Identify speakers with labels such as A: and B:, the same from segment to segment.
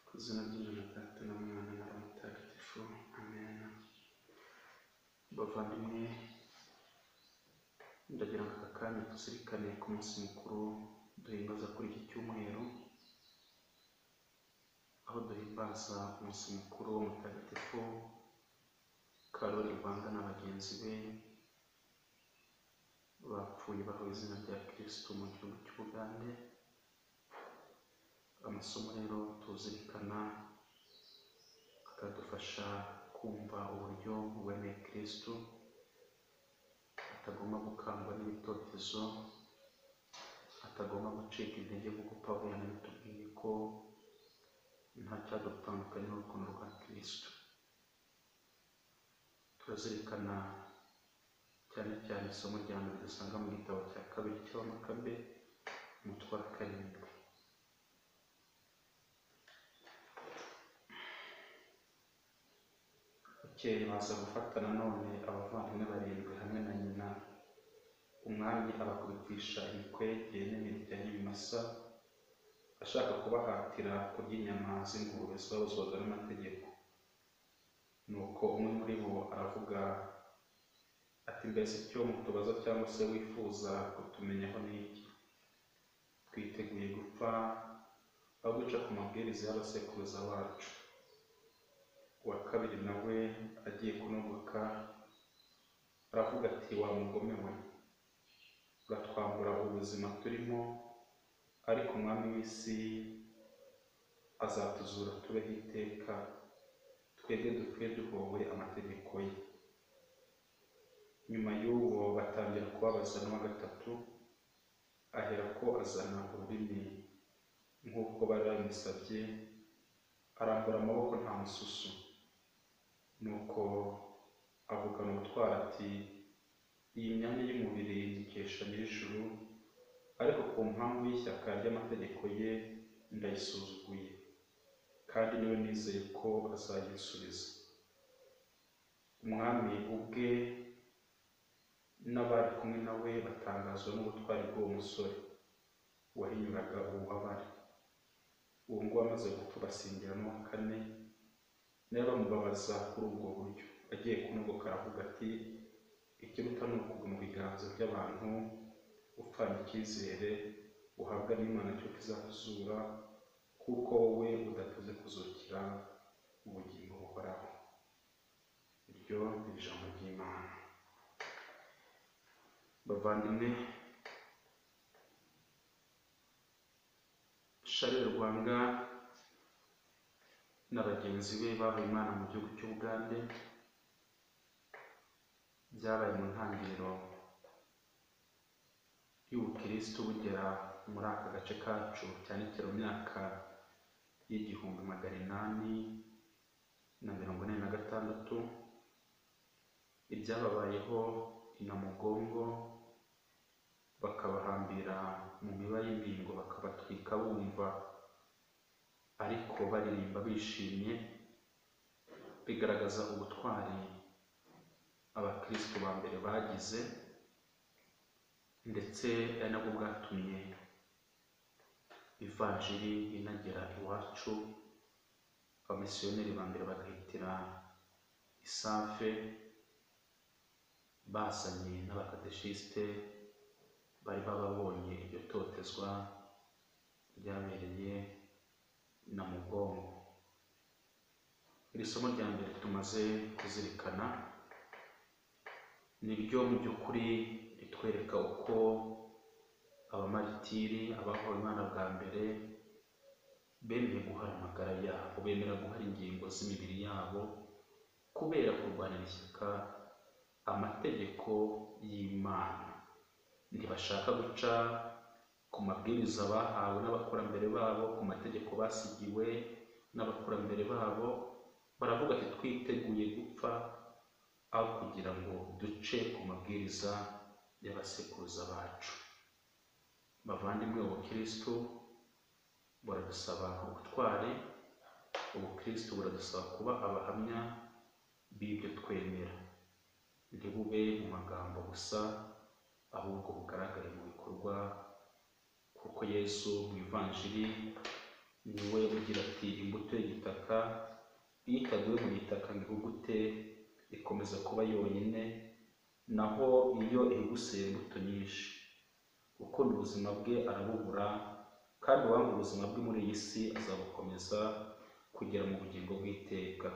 A: Ku izina ry'Imana na Data na Mwana na Roho Mutagatifu, amen. Bavandimwe, ndagira ngo aka kanya tuzirikane ku munsi mukuru duhimbaza kuri iki cyumweru, aho duhimbaza umunsi mukuru wa Mutagatifu Karoli Rwanda na bagenzi be bapfuye bahawe izina rya Kristo mu gihugu cy'Ubugande, amasomo rero tuzirikana akadufasha kumva uburyo uwemeye Kristo atagomba gukangwa n'ibitotezo, atagomba gucika intege nk'uko Pawulo yabitubwiye ko nta cyadutandukanya n'urukundo rwa Kristo. Turazirikana cyane cyane isomo rya mbere dusanga mu gitabo cya kabiri cy'abamakabe umutwe wa karindwi. Bukeye baza gufata nanone abavandimwe barindwi hamwe na nyina. Umwami abakubitisha imikwege n'imirya y'ibimasa, ashaka kubahatira kurya inyama z'ingurube zabuzwaga n'amategeko. Nuko umwe muri bo aravuga ati mbese icyo mutubaza cyangwa se wifuza kutumenyaho ni iki? Twiteguye gupfa aho guca ku mabwiriza y'abasekuruza bacu. Uwa kabiri nawe agiye kunogoka aravuga ati wa mugome we uratwambura ubuzima turimo ariko umwami w'isi azatuzura tubeho iteka twebwe dupfe duhowe amategeko ye nyuma y'uwo batangira kubabaza n'uwa gatatu aherako azana ururimi nk'uko bari babimusabye arambura amaboko nta mususu nuko avugana ubutwari ati iyi myanya y'umubiri nyikesha nyir'ijuru ariko ku mpamvu y'ishyaka ry'amategeko ye ndayisuzuguye kandi niwe nizeye ko azayisubiza umwami ubwe n'abari kumwe na we batangazwa n'ubutwari bw'uwo musore wahinyuraga ububabare uwo nguwo amaze gupfa basingira n'uwa kane nawe bamubabaza kuri ubwo buryo agiye kunogoka aravuga ati ikiruta ni ukugwa mu biganza by'abantu upfana icyizere uhabwa n'imana cyo kizakuzura kuko wowe udatuze kuzukira ubugingo buhoraho iryo ni ijambo ry'imana bavandimwe Charles Rwanga na bagenzi be babaye Imana mu gihugu cy'Ubugande byabaye mu ntangiriro y'ubukirisitu bugera muri aka gace kacu cyane cyane mu myaka y'igihumbi magana inani na mirongo ine na gatandatu ibyababayeho inamugongo bakabahambira mu miba y'imbingo bakabatwika bumva ariko baririmba bishimye bigaragaza ubutwari abakristo ba mbere bagize ndetse ari nabwo bwatumye ivanjiri inagera iwacu abamisiyoneri ba mbere bagahitira isafe basanye n'abakadeshisite bari bababonye iryo totezwa ryabereye na mugongo iri somo rya mbere tumaze kuzirikana niryo mu by'ukuri ritwereka uko abamaritiri abahawe imana bwa mbere bemeye guhara amagara yabo bemera guhara ingingo z'imibiri yabo kubera kurwanira ishyaka amategeko y'imana ntibashaka guca ku mabwiriza bahawe n'abakurambere babo ku mategeko basigiwe n'abakurambere babo baravuga ati twiteguye gupfa aho kugira ngo duce ku mabwiriza y'abasekuruza bacu bavandimwe ubukirisitu buradusaba ubutwari ubukirisitu buradusaba kuba abahamya b'ibyo twemera ntibube mu magambo gusa ahubwo bugaragare mu bikorwa kuko yesu mu ivanjiri ni we ugira ati imbuto butaka iyo itaguye mu gitaka ngo ihugute ikomeza kuba yonyine naho iyo ihuguseye imbuto nyinshi ukunda ubuzima bwe arabubura kandi uwanga ubuzima bwe muri iyi si azabukomeza kugera mu bugingo bw'iteka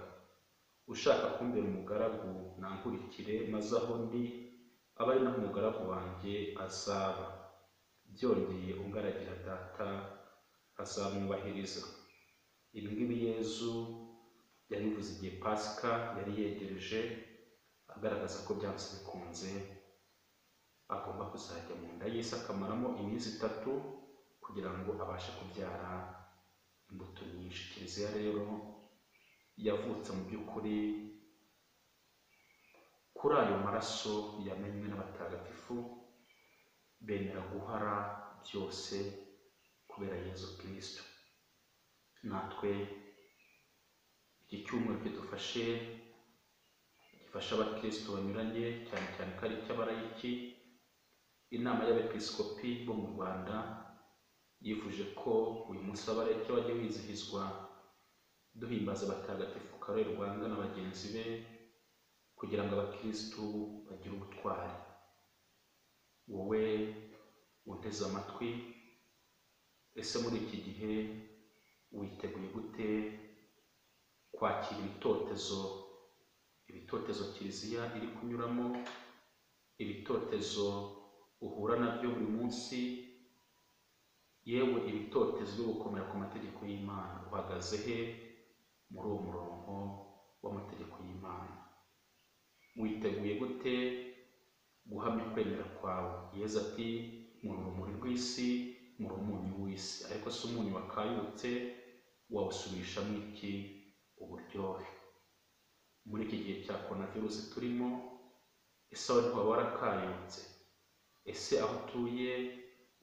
A: ushaka kumbera umugaragu nankurikire maze aho ndi abe ari naho umugaragu wanjye azaba byongeye ungaragira data azamwubahiriza ibi ngibi yezu yabivuze igihe pasika yari yegereje agaragaza ko byanze bikunze agomba kuzajya mu nda y'isi akamaramo iminsi itatu kugira ngo abashe kubyara imbuto nyinshi kiliziya rero yavutse mu by'ukuri kuri ayo maraso yamenywe n'abatagatifu bemera guhara byose kubera yezu kirisito natwe iki cyumweru kidufashe gifasha abakirisito banyuranye cyane cyane ko ari icy'abarayiki inama y'abepiskopi bo mu rwanda yifuje ko uyu munsi w'abareke wajya wizihizwa duhimbaza abatagatifu karori rwanga na bagenzi be kugira ngo abakirisitu bagire ubutwari wowe unteze amatwi ese muri iki gihe witeguye gute kwakira ibitotezo ibitotezo kiliziya iri kunyuramo ibitotezo uhura nabyo buri munsi yewe ibitotezo byo gukomera ku mategeko y'imana uhagaze he muri uwo murongo w'amategeko y'imana witeguye gute guhamya kwemera kwawe yeza ati muri urumuri rw'isi muri umunyu w'isi ariko si umunyu wakayutse wawusubirishamo iki uburyohe muri iki gihe cya korona virusi turimo ese aho ntiwaba warakayutse ese aho utuye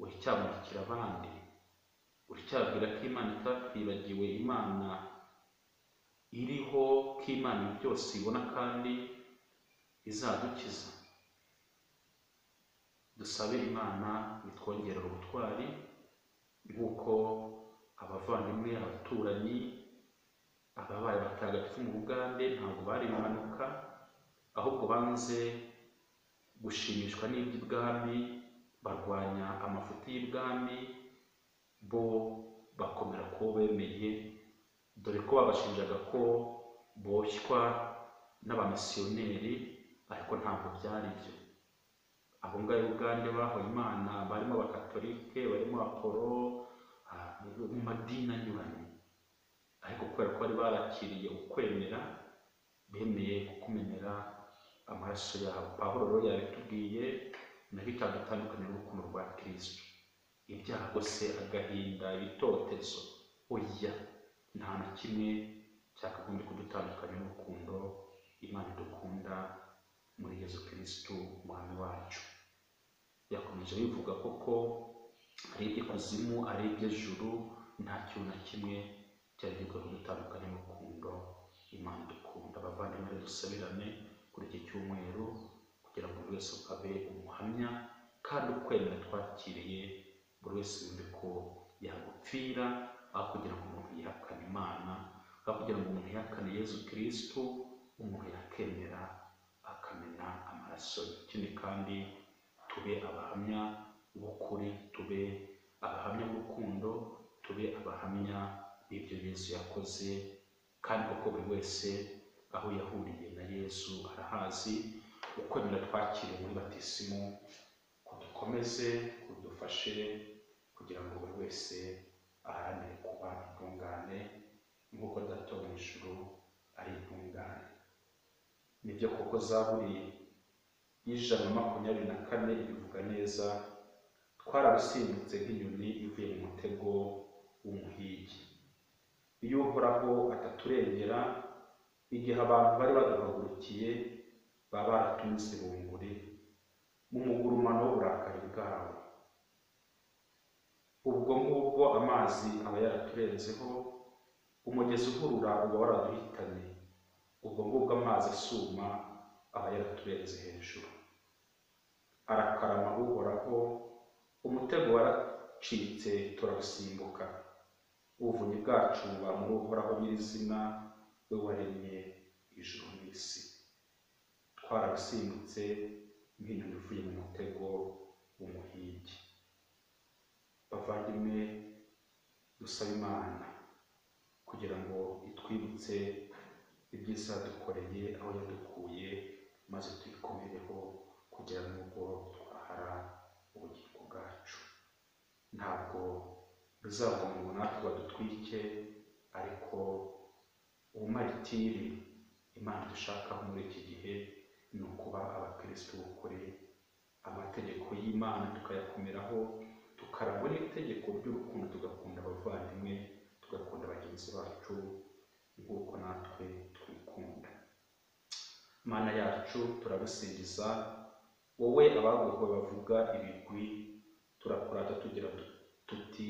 A: uracyamurikira abandi uracyabwira ko imana itakwibagiwe imana iriho ko imana byose ibona kandi izadukiza dusabe imana bitwongerera ubutwari nk'uko abavandimwe abaturanyi ababaye batagatifu mu bugande ntabwo bari impanuka ahubwo banze gushimishwa n'iby'ibwami barwanya amafuti y'ibwami bo bakomera ko bemeye dore ko babashinjaga ko boshywa n'abamisiyoneri ariko ntabwo byari byo abo ngabo ubwande bahoye imana barimo abakatolike barimo apolo mu madini anyuranye ariko kubera ko bari barakiriye ukwemera bemeye kukumenera amaraso yabo pahuro rero yabitubwiye nabyo cyadutandukanye n'urukundo rwa kirisito ibyago se agahinda ibitotezo oya nta na kimwe cyakagombye kudutandukanya n'urukundo imana idukunda muri yezu kirisito umwami wacu yakomeje bivuga koko ari iby'ikuzimu ari iby'ejuru nta kintu na kimwe cyari gikwiye kudutandukanya n'urukundo imana idukunda abavandimwe dusabirane kuri iki cyumweru kugira ngo buri wese abe umuhamya kandi ukwemera twakiriye buri wese yumve ko yagupfira aho kugira ngo umuntu yihakane imana aho kugira ngo umuntu yihakane yezu kirisitu umuntu yakemera akamena amaraso ye ikindi kandi tube abahamya b'ukuri tube abahamya b'urukundo tube abahamya b'ibyo yezu yakoze kandi kuko buri wese aho yahuriye na yezu arahazi ukwemera twakiriye muri batisimu kudukomeze kudufashe kugira ngo buri wese aharanire kuba intungane nk'uko data wo mu ijuru ari intungane nibyo koko zaburi y'ijana na makumyabiri na kane ibivuga neza twararusimbutse nk'inyoni ivuye mu mutego w'umuhigi iyo uhoraho ataturengera igihe abantu bari baduhagurukiye baba baratunze bunguri mu mugurumano w'uburakari bwawe ubwo ngubwo amazi aba yaraturenzeho umugezi uhurura uba waraduhitanye ubwo ngubwo amazi asuma aba yaraturenze hejuru arakarama uhoraho umutego waracitse turarusimbuka ubuvunyi bwacu buba muri uhoraho nyirizina we waremye ijuru n'isi twararusimbutse nk'inyoni ivuye mu mutego w'umuhigi bavandimwe dusaba imana kugira ngo itwibutse ibyiza yadukoreye aho yadukuye maze tuyikomereho kugera n'ubwo twahara ubugingo bwacu ntabwo bizavuga ngo natwe badutwike ariko ubumaritiri imana dushakaho muri iki gihe ni ukuba abakirisitu b'ukuri amategeko y'imana tukayakomeraho tukarangwa n'itegeko ry'urukundo tugakunda abavandimwe tugakunda bagenzi bacu nk'uko natwe twikunda mana yacu turagusingiza wowe abaguhwe bavuga ibigwi turakurata tugira du- tuti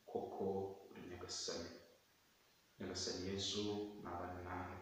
A: koko uri nyagasani nyagasani yezu ni abana nawe